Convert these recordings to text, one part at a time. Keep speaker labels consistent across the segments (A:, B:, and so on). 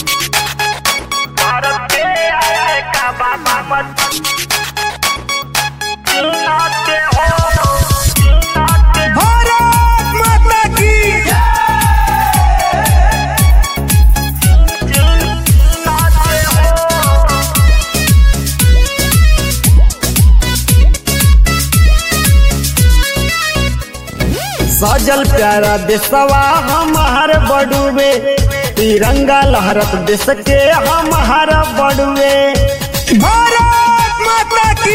A: भारत के आया का बाबा मत चीना के हो चीना के
B: भारत माता की
A: चीना के हो
B: सजल प्यारा देशवा हमार बड़ुए तिरंगा लहरत देश के हमार बड़ुए भारत माता की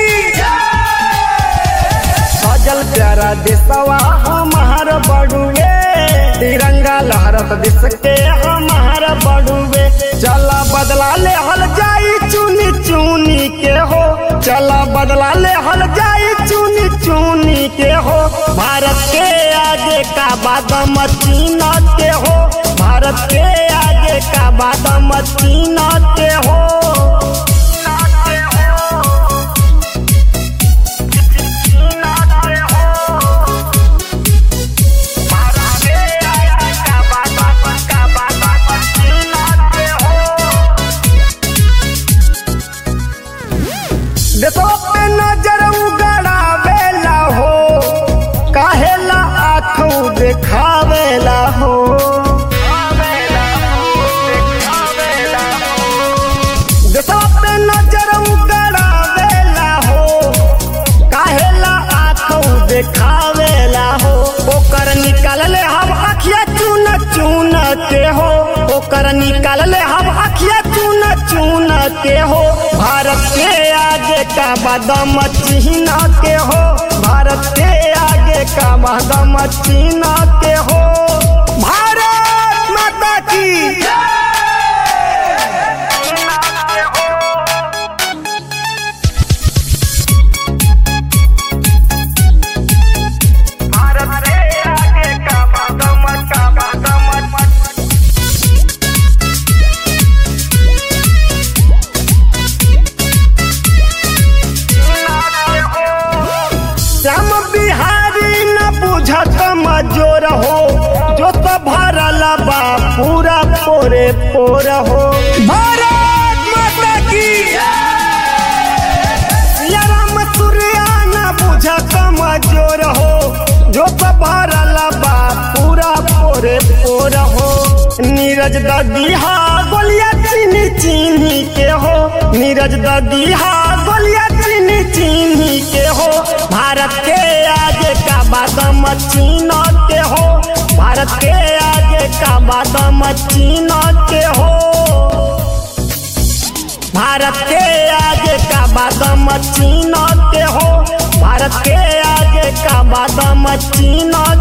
B: सजल प्यारा देशवा हमार बड़ुए तिरंगा लहरत देश के हमार बड़ुए चला बदला ले हल जाई चुनी चुनी के हो चला बदला ले हल जाई चुनी चुनी के हो भारत के आगे का बादम चीना के हो भारत के आगे का बादम चीना के हो देखो पे नजर उगड़ावेला हो काहेला आँखों देखावेला हो देखो पे नजर उगड़ावेला हो काहेला आँखों देखावेला हो ओकर निकाल ले हम अखिया चून चून के हो ओकर निकाल ले हम अखिया चून चून के हो भारत के आगे का बादम चिन्ह के हो भारत के आगे का बादम चिन्ह के हो भारत माता की
A: भारत के आगे का बादम का बादम
B: श्याम बिहारी न बुझत मजोर हो जो तो भरल बा पूरा पोरे पोर हो भारत माता की सिया राम सूर्या न बुझत मजोर हो जो तो भरल बा पूरा पोरे पोर हो नीरज ददीहा गोलिया चीनी चीनी के हो नीरज ददीहा गोलिया चीनी चीनी के हो भारत के आगे का बादम चीन के हो भारत के आगे का बादम चीन के हो भारत के आगे का बादम चीन के हो भारत के आगे का बादम चीन